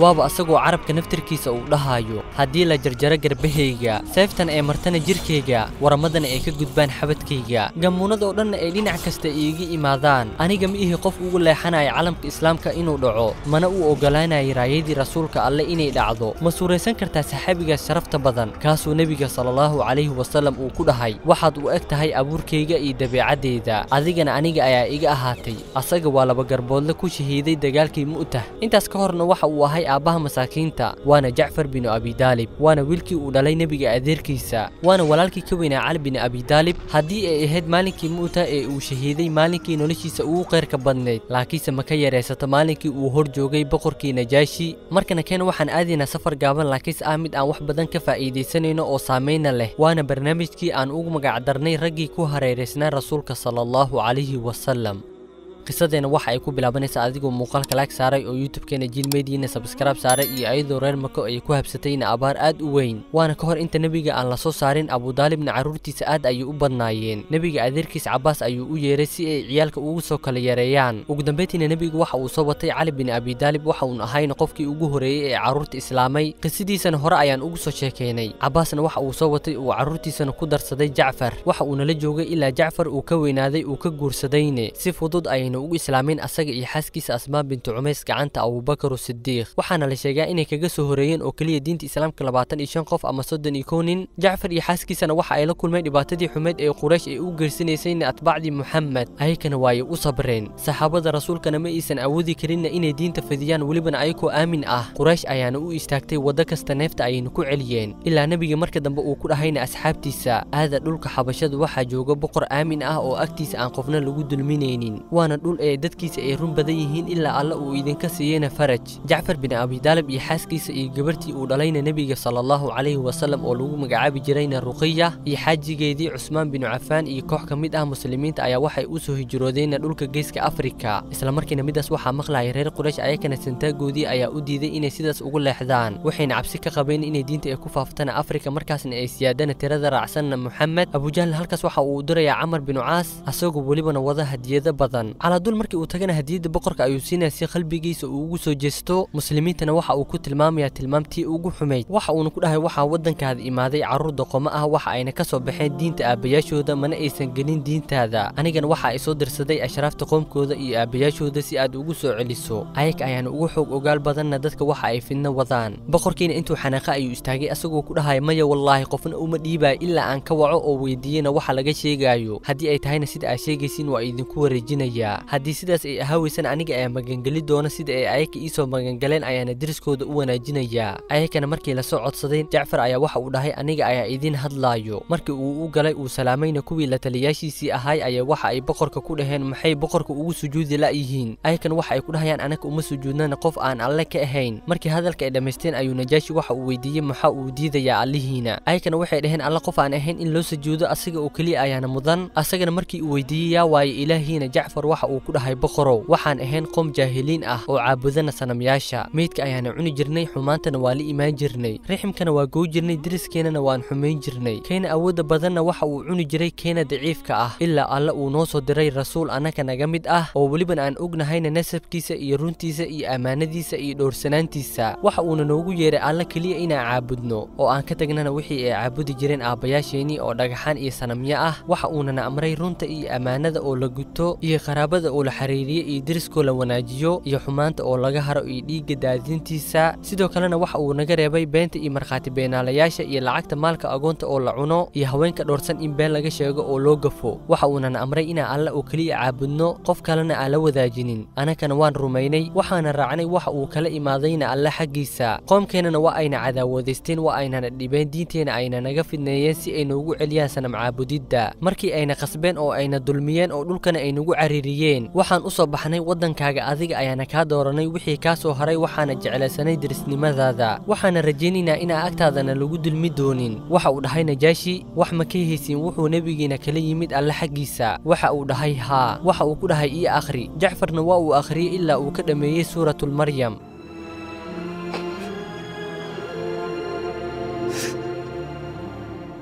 waaba asagoo carabka naftirkiisa uu dhahayo haddii la jarjaro garbahayga seeftan ee martana jirkayga waramadana ay ka gudbaan xabadkayga gammuunada oo dhanna ay dhinac kasta iiga imaadaan aniga ma ihi qof ugu leexanaya calamka islaamka inuu dhaco mana uu oggolaanayay raayadii rasuulka alle inay dhacdo ma suuraysan kartaa saxaabigaas sharafta badan kaasuu nebiga salaallahu calayhi wasallam uu ku dhahay waxaad u eg tahay abuurkayga iyo dabeecaddayda adigana aniga ayaa iga ahaatay asaga waa laba garboodle ku shahiiday dagaalkii mu'tah intaas ka horna waxa uu ahay aabbaha masaakiinta waana jacfar binu abidaalib waana wiilkii uu dhalay nebiga adeerkiisa waana walaalkii ka weynaa cali bin abidaalib haddii ay ahayd maalinkii mu'tah ee uu shahiiday maalinkii noloshiisa ugu qayrka badnayd laakiinse ma ka yaraysato maalinkii uu hor joogay boqorkii najaashi markana keena waxaan aadaynaa safar gaaban laakiinse ah mid aan wax badan ka faa'iidaysanayno oo saamayna leh waana barnaamijkii aan ugu magacdarnay raggii ku hareeraysnaa rasuulka sala allahu calayhi wasalam qisadeena waxa ay ku bilaabanaysaa adigoo muuqaalka laag saaray oo youtube-keena jilmediina sabskraib saaray iyo ayadoo reer mako ay ku habsatayna abaar aad u weyn waana ka hor inta nebiga aan la soo saarin abudaalibna carruurtiisa aad ayay u badnaayeen nebiga adeerkiis cabaas ayuu u yeeray si ay ciyaalka ugu soo kala yareeyaan ugu dambeyntiina nebigu waxa uu soo watay cali bin abidaalib waxa uun ahayna qofkii ugu horeeyey ee carruurta islaamay qisadiisana hore ayaan ugu soo sheekaynay cabaasna waxa uu soo watay uu carruurtiisana ku darsaday jacfar waxa uuna la joogay ilaa jacfar uu ka weynaaday uu ka guursadayne si fudud ay ugu islaamin asaga iyo xaaskiisa asmaa bintu cumays gacanta abubakar sidiiq waxaana la sheegaa inay kaga soo horeeyeen oo keliya diinta islaamka labaatan iyo shan qof ama soddon iyo kow nin jacfar iyo xaaskiisana waxa ay la kulmeen dhibaatadii xumeed ee quraysh ay u geysanaysayna atbaacdii muxamed ayakana waayay u sabreen saxaabada rasuulkana ma aysan awoodi karinna inay diinta fidiyaan welibana ayagoo aamin ah quraysh ayaana u istaagtay waddo kasta neefta ayayna ku celiyeen ilaa nebiga marka dambe uu ku dhahayna asxaabtiisa aada dhulka xabashada waxaa jooga boqor aamin ah oo agtiisa aan qofna lagu dulminaynin waana dhul ee dadkiisa ay run badan yihiin ilaa alla uu idinka siiyeyna faraj jacfar bin abidaalib iyo xaaskiisa iyo gabarhtii uu dhalayna nebiga sala allahu calayhi wasallam oo lagu magacaabi jirayna ruqiya iyo xaajigeedii cusmaan binu cafaan iyo koox ka mid ah muslimiinta ayaa waxay u soo hijroodeenna dhulka geeska afrika islamarkiina midaas waxaa maqlaya reer quraysh ayakana santaagoodii ayaa u diiday inay sidaas ugu leexdaan waxayna cabsi ka qabeen inay diinta ay ku faaftana afrika markaasna ay siyaadana tirada raacsanna muxamed abujahl halkaas waxa uu dirayaa camar binu caas asagoo welibana wada hadiyado badan dul markii uu tagana hadiyadda boqorka ayuu siinaya si qalbigiisa uu ugu soo jeesto muslimiintana waxa uu ku tilmaamayaa tilmaamtii ugu xumayd waxa uuna ku dhahay waxaa waddankaada imaaday carruur doqomo ah waxa ayna ka soo baxeen diinta aabbayaashooda mana aysan gelin diintaada anigana waxa ay soo dirsaday ashraafta qoomkooda iyo aabbayaashooda si aad ugu soo celiso ayaga ayaana ugu xoog ogaal badanna dadka waxa ay fidno wadaan boqorkiina intuu xanaaqa ayuu istaagay asagoo ku dhahaya maya wallaahi qofna uma dhiibaayo ilaa aan ka waco oo weydiiyena waxa laga sheegaayo haddii ay tahayna sida aad sheegaysiin waa idinku wareejinayaa haddii sidaas ay ahaaweysana aniga ayaa magangeli doona sida ay ayaka iisoo magangaleen ayaana deriskooda u wanaajinayaa ayakana markii lasoo codsaday jacfar ayaa waxa uu dhahay aniga ayaa idiin hadlaayo markii uu u galay uu salaamayna kuwii la taliyaashiisii ahay ayaa waxa ay boqorka ku dhaheen maxay boqorka ugu sujuudi la'yihiin ayakana waxa ay ku dhahayaan anaga uma sujuudnana qof aan alle ka ahayn markii hadalka ay dhammaysteen ayuu najaashi waxa uu weydiiyey maxaa uu diidayaa allihiina ayakana waxay dhaheen alle qof aan ahayn in loo sujuudo asaga oo keliya ayaana mudan asagana markii uu weydiiyey yaa waaye ilaahiina jacfar waxa uu ku dhahay boqorow waxaan ahayn qoom jaahiliin ah oo caabudana sanamyaasha meydka ayaana cuni jirnay xumaantana waa la imaan jirnay riximkana waa goo jirnay deriskeenana waan xumayn jirnay keena awoodda badanna waxa uu cuni jiray keena daciifka ah ilaa alle uu noo soo diray rasuul annaka naga mid ah oo welibana aan ognahayna nasabkiisa iyo runtiisa iyo ammaanadiisa iyo dhowrsanaantiisa waxa uuna noogu yeeray alle keliya inaan caabudno oo aan ka tagnana wixii ay caabudi jireen aabbayaasheenii oo dhagaxaan iyo sanamyo ah waxa uunana amray runta iyo ammaanada oo la guto iyo qaraabada oo la xiriiriyo iyo deriskoo la wanaajiyo iyo xumaanta oo laga haro iyo dhiigga daadintiisa sidoo kalena waxa uu naga reebay beenta iyo markhaati beenaalayaasha iyo lacagta maalka agoonta oo la cuno iyo haweenka dhowrsan in been laga sheego oo loo gafo waxa uunana amray inaan alle oo keliya caabudno qof kalena aan la wadaajinin anakana waan rumaynay waxaana raacnay waxa uu kala imaadayna alle xaggiisa qoomkeennana waa ayna cadaawadaysteen waa aynana dhibeen diinteena ayna naga fidneeyeen si ay noogu celiyaan sanam caabudidda markii ayna qasbeen oo ayna dulmiyeen oo dhulkana ay nagu cariiriyeen waxaan u soo baxnay waddankaaga adiga ayaana kaa dooranay wixii kaa soo haray waxaana jeclaysanay derisnimadaada waxaana rajaynaynaa inaa agtaadana lagu dulmi doonin waxa uu dhahay najaashi wax ma ka haysin wuxuu nebigiina kala yimid alle xaggiisa waxa uu dhahay haa waxa uu ku dhahay ii akhri jacfarna waa uu akhriyey ilaa uu ka dhammeeyey suuratulmaryam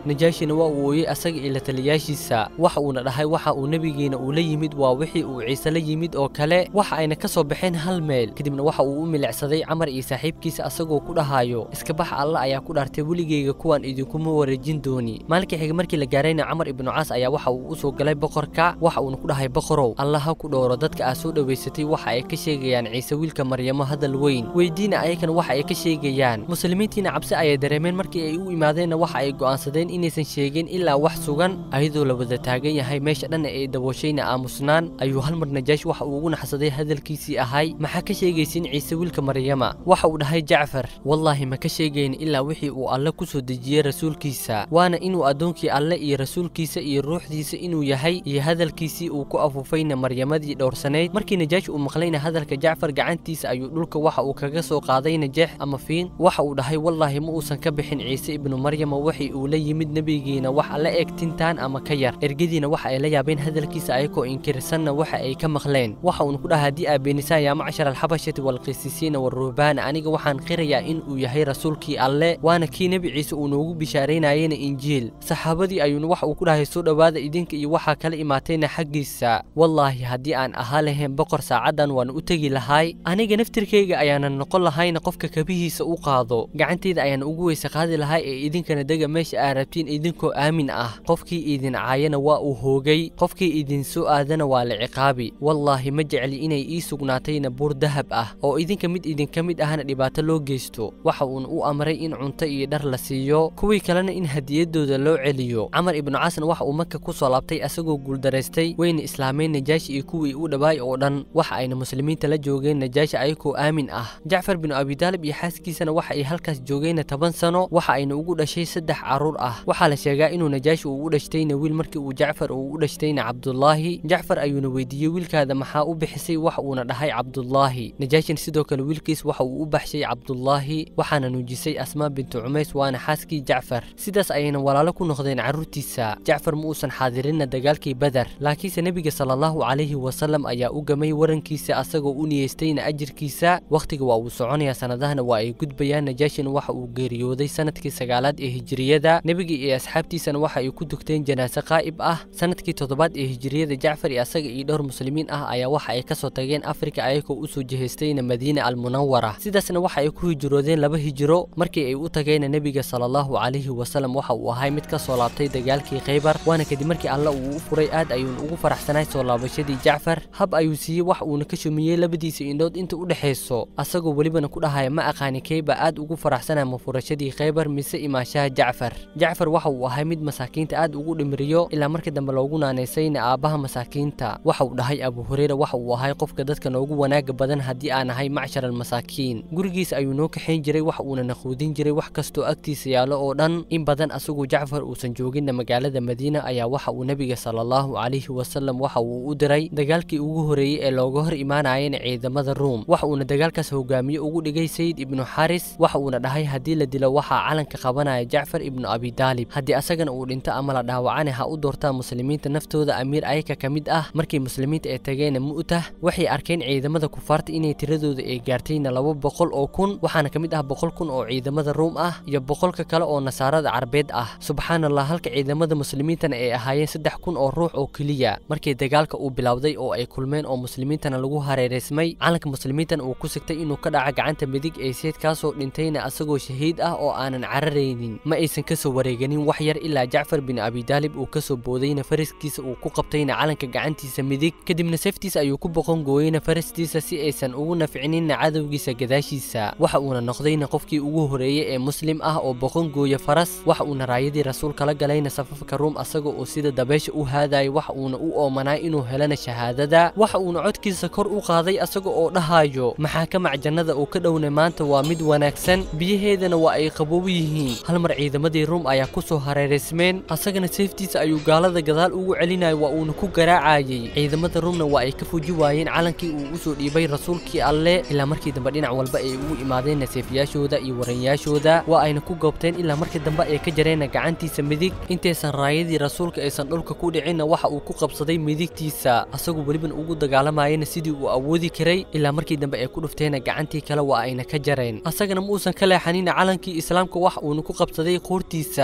najaashina waa uu ooyey asaga iyo la taliyaashiisa waxa uuna dhahay waxa uu nebigeena uu la yimid waa wixii uu ciise la yimid oo kale waxa ayna ka soo baxeen hal meel kadibna waxa uu u milicsaday camar iyo saaxiibkiisa asagoo ku dhahayo iska bax alla ayaa ku dhaartay weligeyga kuwaan idinkuma wareejin dooni maalinkii xiga markii la gaarayna camar ibnu caas ayaa waxa uu u soo galay boqorka waxa uuna ku dhahay boqorow alla ha ku dhowro dadka aad soo dhowaysatay waxa ay ka sheegayaan ciise wiilka maryamo hadal weyn weydiina ayakana waxa ay ka sheegayaan muslimiintiina cabsi ayay dareemeen markii ay u imaadeenna waxa ay go'aansadeen inaysan sheegin ilaa wax sugan ayadoo la wada taagan yahay meesha dhan ee dabooshayna aamusnaan ayuu hal mar najaash waxa uu ugu naxsaday hadalkiisii ahay maxaa ka sheegaysin ciise wiilka maryama waxa uu dhahay jacfar wallaahi ma ka sheegayn ilaa wixii uu alle ku soo dejiyey rasuulkiisa waana inuu addoonkii alle iyo rasuulkiisa iyo ruuxdiisa inuu yahay iyo hadalkiisii uu ku afuufayna maryamadii dhowrsanayd markii najaash uu maqlayna hadalka jacfar gacantiisa ayuu dhulka waxa uu kaga soo qaaday najeex ama fiin waxa uu dhahay wallaahi ma uusan ka bixin ciise ibnu maryama waxii uu la yimid nebigiina wax alla eg tintaan ama ka yar ergadiina waxa ay la yaabeen hadalkiisa ayagoo inkirsanna waxa ay ka maqleen waxa uuna ku dhaha haddii aa beenisaan yaa macshar alxabashati waalqisiisiina waaruhbaana aniga waxaan qirayaa in uu yahay rasuulkii alle waana kii nebi ciise uu noogu bishaaraynayena injiil saxaabadii ayuuna waxa uu ku dhahay soo dhowaada idinka iyo waxaa kala imaatayna xaggiisa wallaahi haddii aan ahaa lahayn boqor saacaddan waan u tegi lahay aniga naftirkayga ayaanan noqon lahayna qofka kabihiisa u qaado gacantayda ayaan ugu weyse qaadi lahay ee idinkana dega meesha aa rabtiin idinkoo aamin ah qofkii idin caayana waa uu hoogay qofkii idin soo aadana waa la ciqaabi wallaahi ma jecli inay ii sugnaatayna buur dahab ah oo idinka mid idinka mid ahna dhibaato loo geysto waxa uuna u amray in cunto iyo dhar la siiyo kuwii kalena in hadiyadooda loo celiyo camar ibnu caasna waxa uu maka ku soo laabtay asagoo guuldaraystay wayna islaameen najaashi iyo kuwii u dhawaay oo dhan waxa ayna muslimiinta la joogeen najaashi ayagoo aamin ah jacfar binu abidaalib iyo xaaskiisana waxa ay halkaas joogeenna toban sano waxa ayna ugu dhashay saddex carruur ah waxaa la sheegaa inuu najaashi uu u dhashtayna wiil markii uu jacfar uu u dhashtayna cabdullaahi jacfar ayuuna weydiiyey wiilkaada maxaa u bixisay waxa uuna dhahay cabdullaahi najaashin sidoo kale wiilkiis waxa uu u baxshay cabdullaahi waxaana nuujisay asmaa bintu cumays waana xaaskii jacfar sidaas ayayna walaalo ku noqdeen carruurtiisa jacfar ma uusan xaadirinna dagaalkii badar laakiinse nebiga sala allahu calayhi wasalam ayaa u gamay warankiisa asagoo u niyeystayna ajirkiisa wakhtiga waa uu soconayaa sannadahana waa ay gudbayaan najaashin waxa uu geeriyooday sanadkii sagaalaad ee hijiriyada nebiga iyo asxaabtiisana waxa ay ku dugteen janaase qaa'ib ah sanadkii toddobaad ee hijiriyada jacfar iyo asaga iyo dhowr muslimiin ah ayaa waxa ay ka soo tageen afrika ayagoo u soo jihaystayna madiina almunawara sidaasna waxa ay ku hijroodeen laba hijiro markii ay u tageenna nebiga sala allahu calayhi wasalam waxa uu ahay mid ka soo laabtay dagaalkii khaybar waana kadib markii alle uu u furay aad ayuuna ugu faraxsanay soo laabashadii jacfar hab ayuu siiyey wax uuna ka shumiyey labadiisa indhood inta u dhexayso asagoo welibana ku dhahaya ma aqaani kayba aad ugu faraxsanaya mafurashadii khaybar mise imaashaha jacfar jacfar waxa uu ahay mid masaakiinta aad ugu dhimriyo ilaa markii dambe loogu naanaysayna aabbaha masaakiinta waxa uu dhahay abu hureyra waxa uu ahay qofka dadka noogu wanaaga badan haddii aan ahay macshar almasaakiin gurigiisa ayuu noo kaxayn jiray wax uuna naquudin jiray wax kastoo agtiisa yaallo oo dhan in badan asagoo jacfar uusan jooginna magaalada madiina ayaa waxa uu nebiga sala allahu calayhi wasalam waxa uu u diray dagaalkii ugu horeeyey ee looga hor imaanayana ciidamada ruum waxa uuna dagaalkaas hogaamiye ugu dhigay sayid ibnu xaris waxa uuna dhahay haddii la dilo waxaa calanka qabanaya jacfar ibnu abidaalib haddii asagana uu dhinto ama la dhaawacana ha u doortaa muslimiinta naftooda amiir ayaka ka mid ah markii muslimiinta ay tageenna mu'tah waxay arkeen ciidamada kufaarta inay tiradooda ay gaartayna laba boqol oo kun waxaana ka mid ah boqol kun oo ciidamada ruum ah iyo boqolka kale oo nasaarada carbeed ah subxaan allah halka ciidamada muslimiintana ay ahaayeen saddex kun oo ruux oo keliya markii dagaalka uu bilowday oo ay kulmeen oo muslimiintana lagu hareeraysmay calanka muslimiintana uu ku sigtay inuu ka dhaca gacanta midig ee seedkaasoo dhintayna asagoo shahiid ah oo aanan cararaynin ma aysan ka soo wareeganin wax yar ilaa jacfar bin abidaalib uu ka soo boodayna faraskiisa uu ku qabtayna calanka gacantiisa midig kadibna seeftiisa ayuu ku boqon gooyeyna farastiisa si aysan ugu nafcininna cadowgiisa gadaashiisa waxa uuna noqdayna qofkii ugu horeeyey ee muslim ah oo boqon gooya faras waxa uuna raayadii rasuulka la galayna safafka ruum asaga oo sida dabeesha u haadayo waxa uuna u oomanaa inuu helana shahaadada waxa uuna codkiisa kor u qaaday asaga oo dhahayo maxaa ka macjannada uu ka dhowna maanta waa mid wanaagsan biyaheedana waa ay qaboob yihiin hal mar ciidamadii ruum ayaa ku soo hareeraysmeen asagana seeftiisa ayuu gaalada gadaal ugu celinayo waa uuna ku garaacayey ciidamada ruumna waa ay ka fuji waayeen calankii uu u soo dhiibay rasuulkii alle ilaa markii dambe dhinac walba ay ugu imaadeen naseefyaashooda iyo waranyaashooda waa ayna ku goobteen ilaa markii dambe ay ka jareenna gacantiisa midig intaysan raayadii rasuulka aysan dhulka ku dhicinna waxa uu ku qabsaday midigtiisa asagoo weliban ugu dagaalamayana sidii uu awoodi karay ilaa markii dambe ay ku dhufteenna gacantii kale waa ayna ka jareen asagana ma uusan ka leexanina calankii islaamka wax uuna ku qabsaday qoortiisa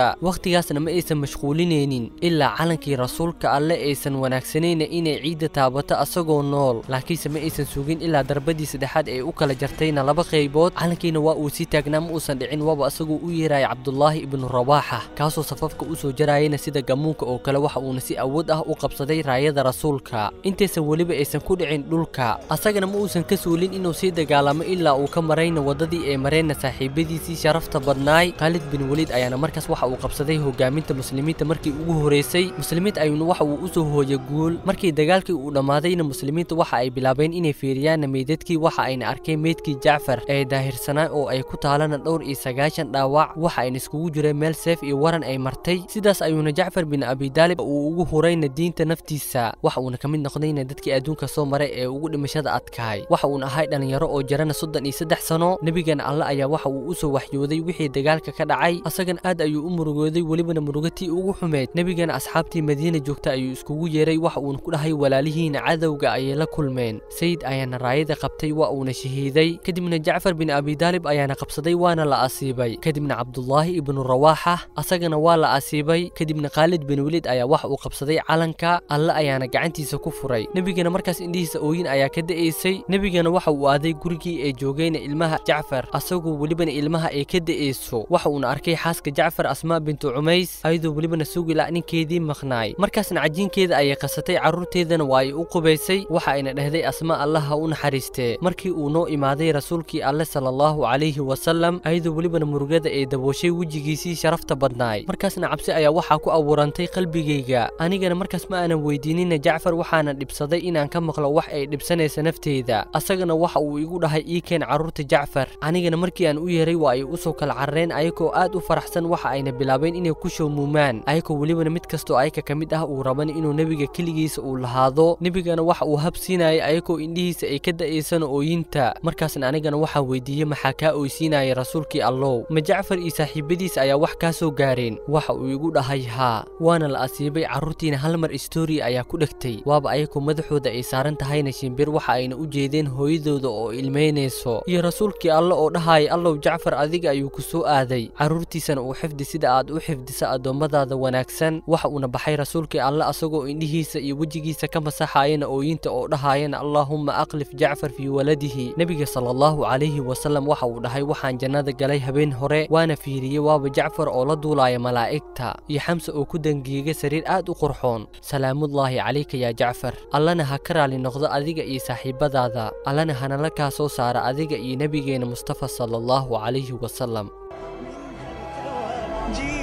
madiina wakhtigaasna ma aysan mashquulinaynin ilaa calankii rasuulka alle aysan wanaagsanayna inay ciidda taabato asagoo nool laakiinse ma aysan sugin ilaa darbadii saddexaad ee u kala jartayna laba qaybood calankiina waa uu sii taagnaa ma uusan dhicin waaba asagoo u yeeraya cabdulaahi ibnu rawaaxa kaasoo safafka u soo jarayana sida gamuunka oo kale waxa uuna si awood ah u qabsaday raayada rasuulka intaysan weliba aysan ku dhicin dhulka asagana ma uusan ka suulin inuu sii dagaalamo ilaa uu ka marayna waddadii ay mareenna saaxiibadiisii sharafta badnaay khaalid bin weliid ayaana markaas waxa uu qabsaday hogaaminta muslimiinta markii ugu horeysay muslimiinta ayuuna waxa uu u soo hooyay guul markii dagaalkii uu dhammaadayna muslimiinta waxa ay bilaabeen inay fiiriyaanna meydadkii waxa ayna arkeen meydkii jacfar ee daahirsanaa oo ay ku taalana dhowr iyo sagaashan dhaawac waxa ayna iskugu jireen meel seef iyo waran ay martay sidaas ayuuna jacfar bin abidaalib uu ugu hurayna diinta naftiisa waxa uuna ka mid noqdayna dadkii adduunka soo maray ee ugu dhimashada adkaay waxa uuna ahay dhallinyaro oo jarana soddon iyo saddex sano nebigana alle ayaa waxa uu u soo waxyooday wixii dagaalka ka dhacay asagan aad ayuu u murugooday welibana murugatii ugu xumeed nebigana asxaabtii madiina joogta ayuu iskugu yeeray waxa uuna ku dhahay walaalihiina cadowga ayay la kulmeen sayid ayaana raayada qabtay waa uuna shahiiday kadibna jacfar bin abidaalib ayaana qabsaday waana la asiibay kadibna cabdulaahi ibnu rawaaxa asagana waa la asiibay kadibna khaalid bin weliid ayaa waxa uu qabsaday calanka alle ayaana gacantiisa ku furay nebigana markaas indhihiisa ooyin ayaa ka da'aysay nebigana waxa uu aaday gurigii ay joogayna ilmaha jacfar asagoo welibana ilmaha ay ka da'ayso waxa uuna arkay xaaska jacfar asmaa bintu cumays ayadoo welibana sugila ninkeedii maqnaay markaasna cajiinkeeda ayay qasatay carruurteedana waa ay u qubaysay waxa ayna dhahday asmaa allah ha u naxariistee markii uu noo imaaday rasuulkii alle sala allahu calayhi wasalam ayadoo welibana murugada ay dabooshay wejigiisii sharafta badnaay markaasna cabsi ayaa waxaa ku abuurantay qalbigayga anigana markaas ma aanan weydiinina jacfar waxaana dhibsaday inaan ka maqlo wax ay dhibsanaysa nafteeda asagana waxa uu igu dhahay ii keen carruurta jacfar anigana markii aan u yeeray waa ay u soo kala carareen ayagoo aad u faraxsan waxa ayna bilaabeen inay ku showmuumaan ayagoo welibana mid kastoo ayaka ka mid ah uu raban inuu nebiga keligiisa uu lahaado nebigana waxa uu habsiinayay ayagoo indhihiisa ay ka da'aysana ooyinta markaasna anigana waxaan weydiiyey maxaa kaa oysiinaya rasuulkii allow ma jacfar iyo saaxiibadiisa ayaa wax kaa soo gaareen waxa uu igu dhahay haa waana la asiibay carruurtiina hal mar istoriya ayaa ku dhegtay waaba ayagoo madaxooda ay saaran tahayna shimbir waxa ayna u jeedeen hooyadooda oo ilmaynayso iyo rasuulkii alle oo dhahaya allow jacfar adiga ayuu ku soo aaday carruurtiisana uu xifdi sida aad u xifdisa addoommadaada wanaagsan waxa uuna baxay rasuulkii alle asagoo indhihiisa iyo wejigiisa ka masaxayana ooyinta oo dhahayana allaahumma aqlif jacfar fii waladihi nebiga sala allahu calayhi wasalam waxa uu dhahay waxaan jannada galay habeen hore waana fiiriyey waaba jacfar oo la duulaya malaa'igta iyo xamse oo ku dangiiga sariir aad u qurxoon salaamullaahi calayka yaa jacfar allana ha ka raali noqdo adiga iyo saaxiibadaada allana hanala kaa soo saara adiga iyo nebigeena mustafa sala allahu calayhi wasalam جئت